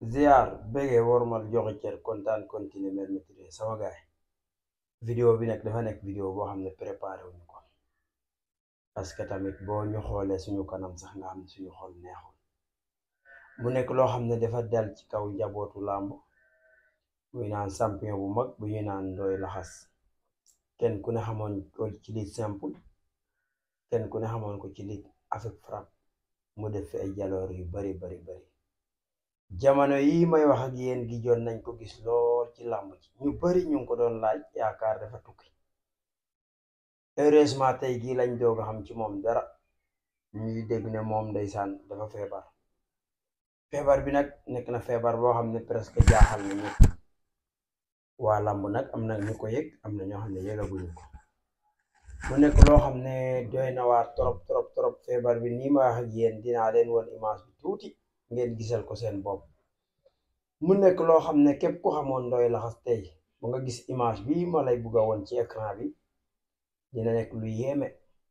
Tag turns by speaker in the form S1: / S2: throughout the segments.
S1: ziar bëggee wormal joxe cër kontaan continuer mel maîtriser sama gaay vidéo bi nag dafa nekk vidéo boo xam ne préparé wuñu ko parce que tamit boo ñu xoolee suñu kanam sax nga xam ne suñu xol neexul mu nekk loo xam ne dafa dal ci kaw njabootu làmb muy naan champion bu mag bu ñuy naan Ndoye Laxas kenn ku ne xamoon ko ci lutte simple kenn ku ne xamoon ko ci lutte avec frappe mu def fi ay jaloor yu bari bari bari jamono yi may wax ak yéen gi joon nañ ko gis lool ci làmb ci ñu bari ñu ngi ko doon laaj yaakaar dafa tukki heureusement tey gii lañ doog a xam ci moom dara ñuy dégg ne moom ndeysaan dafa feebar feebar bi nag nekk na feebar boo xam ne presque jaaxal na ñëpp waa làmb nag am na ñu ko yëg am na ñoo xam ne yëgaguñu ko mu nekk loo xam ne doy na waar trop trop trop feebar bi nii ma wax ak yéen dinaa leen won image bi tuuti ngeen gisal ko seen bopp mu nekk loo xam ne képp ku xamoon Ndoye Laxas tey ba nga gis image bi ma lay bugg a woon ci écran bi dina nekk lu yéeme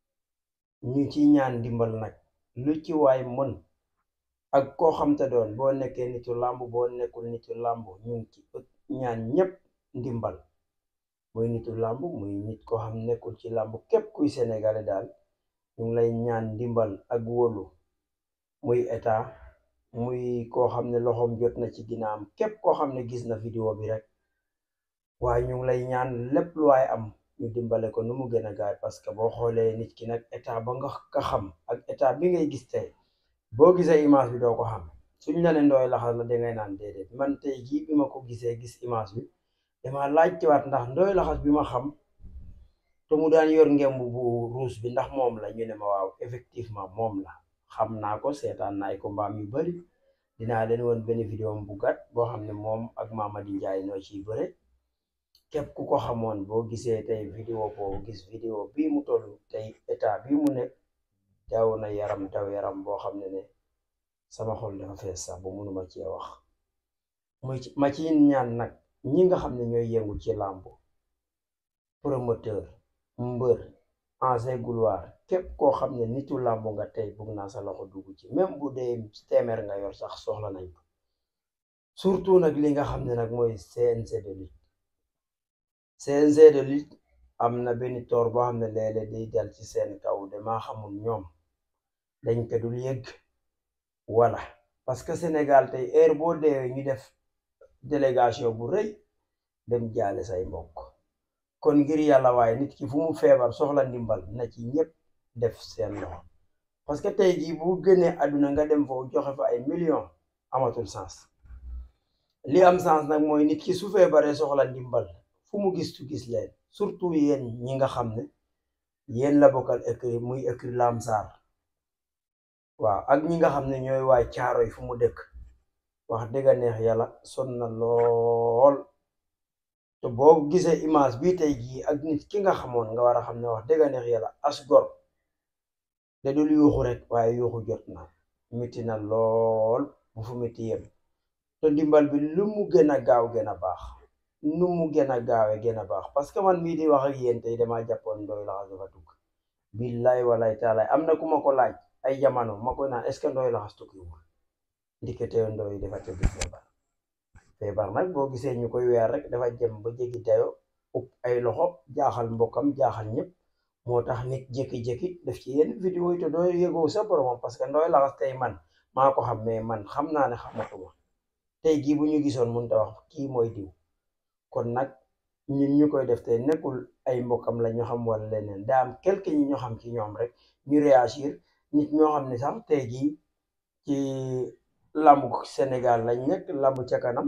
S1: ñu ci ñaan ndimbal nag lu ci waay mën ak koo xam te doon boo nekkee nitu làmb boo nekkul nitu làmb ñu ngi ci ñaan ñépp ndimbal muy nitu làmb muy nit koo xam nekkul ci làmb képp kuy sénégalais daal ñu ngi lay ñaan ndimbal ak wóolu muy état muy koo xam ne loxoom jot na ci ginnaam képp koo xam ne gis na vidéo bi rek waaye ñu ngi lay ñaan lépp lu waay am ñu dimbale ko nu mu gën a gaay parce que boo xoolee nit ki nag état ba nga ka xam ak état bi ngay gis tey boo gisee image bi doo ko xam suñ la ne Ndoye Laxas la dangay naan déedéet man tey jii bi ma ko gisee gis image bi dama laajtewaat ndax Ndoye Laxas bi ma xam te mu daan yor ngemb bu ruus bi ndax moom la ñu ne ma waaw effectivement moom la xam naa ko seetaan naa ay combat yu bari dinaa leen woon benn vidéo bu gàtt boo xam ne moom ak Mamadi Njaay noo ciy bëre képp ku ko xamoon boo gisee tey vidéo boobu gis vidéo bii mu toll tey état bii mu nekk daw na yaram daw yaram boo xam ne ne sama xol dafa fees sax ba mënuma cee wax muy ma ci ñaan nag ñi nga xam ne ñooy yëngu ci làmb promoteur mbër ancien gloire képp koo xam ne nitu làmb nga tey bugg naa sa loxo dugg ci même bu dee téeméer nga yor sax soxla nañ ko surtout nag li nga xam ne nag mooy CNG de lutte CNG de lutte am na benn toor boo xam ne léeg-léeg day dal ci seen kaw damaa xamul ñoom dañ ko dul yëgg wala parce que Sénégal tey heure boo deewee ñu def délégation bu rëy dem jaale say mbokk kon ngir yàlla waaye nit ki fu mu feebar soxla ndimbal na ci ñëpp def seen loxo parce que tey jii bu génnee àdduna nga dem foofu joxe fa ay millions amatul sens li am sens nag mooy nit ki su feebaree soxla ndimbal fu mu gis tu gis leen surtout yéen ñi nga xam ne yéen la bokkal écrit muy écrit Lamsar waaw ak ñi nga xam ne ñooy waay caaro yi fu mu dëkk wax dëgg neex yàlla son na lool te boo gisee image bi tey jii ak nit ki nga xamoon nga war a xam ne wax dëgg neex yàlla as gor da dul yuuxu rek waaye yuuxu jot na miti na lool bu fu miti yem te ndimbal bi lu mu gën a gaaw gën a baax nu mu gën a gaawe gën a baax parce que man mii di wax ak yéen tey damaa jàppoon Ndoye Laxas dafa tukki billaay walaay taalaay am na ku ma ko laaj ay jamono ma koy naan est ce que Ndoye Laxas tukkiwul ndikete Ndoye dafa tëdd feebar feebar nag boo gisee ñu koy weer rek dafa jëm ba jéggi dayo upp ay loxo jaaxal mbokkam jaaxal ñëpp moo tax nit jékki-jékki def ci yenn vidéo yi te doo yëgoo sa boromam parce que Ndoye Laxas tey man maa ko xam mais man xam naa ne xamatuma tey jii bu ñu gisoon mun ta wax kii mooy diw kon nag ñun ñu koy def tey nekkul ay mbokkam la ñu xam wala leneen daa am quelque ñi ñu xam ci ñoom rek ñu réagir nit ñoo xam ne sax tey jii ci làmbu Sénégal lañ nekk làmbu ca kanam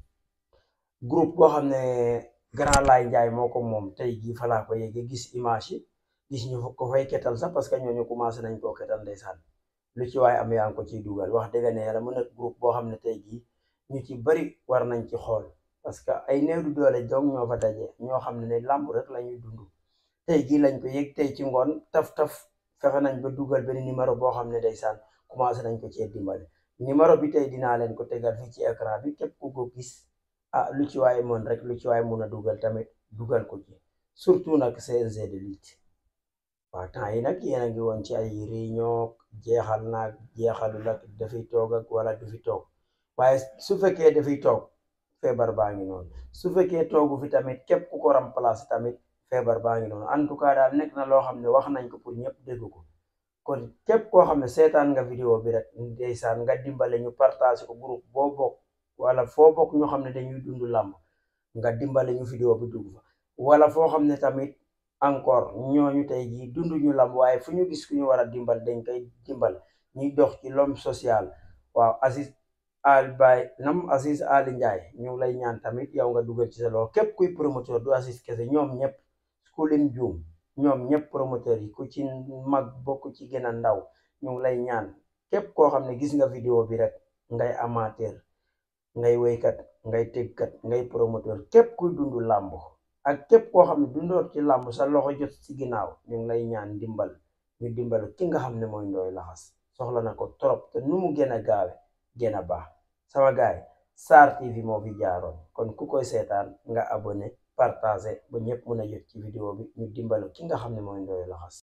S1: groupe boo xam ne Grand Laye Njaay moo ko moom tey jii falaa ko yéege gis image yi gis ñu ko fay ketal sax parce que ñooñu commencé nañ koo ketal ndeysaan lu ci waaye am yaa ngi ko ciy dugal wax dëgg ne yàlla mu nekk groupe boo xam ne tey jii ñu ci bari war nañ ci xool parce que ay néew du doole dong ñoo fa daje ñoo xam ne ne làmb rek la ñuy dund tey jii lañ ko yëg tey ci ngoon taf taf fexe nañ ba dugal benn numéro boo xam ne ndeysaan commencé nañ ko cee dimbale numéro bi tey dinaa leen ko tegal fii ci écran bi képp ku ko gis ah lu ci waaye mën rek lu ci waaye mun a dugal tamit dugal ko ci surtout nag CNG de lutte waaw temps yi nag yéen a ngi woon ci ay réunion jeexal naag jeexalu nag dafiy toog ak wala du fi toog waaye su fekkee dafay toog feebar baa ngi noonu su fekkee toogu fi tamit képp ku ko remplacer tamit feebar baa ngi noonu en tout cas daal nekk na loo xam ne wax nañ ko pour ñëpp dégg ko kon képp koo xam ne seetaan nga vidéo bi rek ndeysaan nga dimbale ñu partage ko groupe boo bokk wala foo bokk ñoo xam ne dañuy dund làmb nga dimbale ñu vidéo bi dugg fa wala foo xam ne tamit encore ñooñu tey jii dund ñu làmb waaye fu ñu gis ku ñu war a dimbal dañ koy dimbal ñuy dox ci l'homme social waaw Aziz al bay nam Aziz Ali Ndiaye ñu ngi lay ñaan tamit yow nga dugal ci sa loxo képp kuy promoteur du Aziz kese ñoom ñëpp ku lim juum ñoom ñëpp promoteur yi ku ci mag bokk ci gën a ndaw ñu ngi lay ñaan képp koo xam ne gis nga vidéo bi rek ngay amateur ngay woykat ngay tëggkat ngay promoteur képp kuy dund làmb ak képp koo xam ne dundoor ci làmb sa loxo jot ci ginnaaw ñu ngi lay ñaan dimbal ñu dimbal ki nga xam ne mooy Ndoye Laxas soxla na ko trop te nu mu gën a gaawe gën a baax sama gaay Sarr TV moo fi jaaroon kon ku koy seetaan nga abonné partagé ba ñëpp mën a jot ci vidéo bi ñu dimbal ki nga xam ne mooy Ndoye Laxas